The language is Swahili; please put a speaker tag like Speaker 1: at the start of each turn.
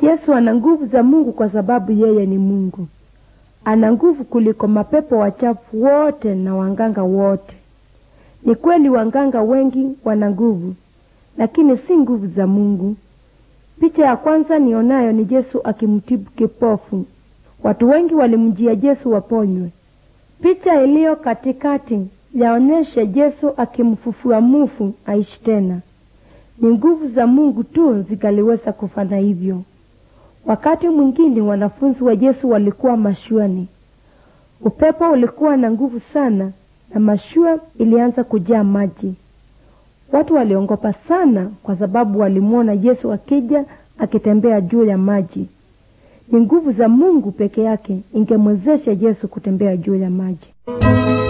Speaker 1: Yesu ana nguvu za Mungu kwa sababu yeye ni Mungu. Ana nguvu kuliko mapepo wachafu wote na wanganga wote. Ni kweli wanganga wengi wana nguvu, lakini si nguvu za Mungu. Picha ya kwanza nionayo ni Yesu akimtibu kipofu. Watu wengi walimjia Yesu waponywe. Picha iliyo katikati yaonyesha Yesu akimfufua mufu aishi tena. Ni nguvu za Mungu tu zikaliweza kufanya hivyo. Wakati mwingine wanafunzi wa Yesu walikuwa mashuani. Upepo ulikuwa na nguvu sana na mashua ilianza kujaa maji. Watu waliongopa sana kwa sababu walimwona Yesu akija akitembea juu ya maji. Ni nguvu za Mungu peke yake ingemwezesha Yesu kutembea juu ya maji.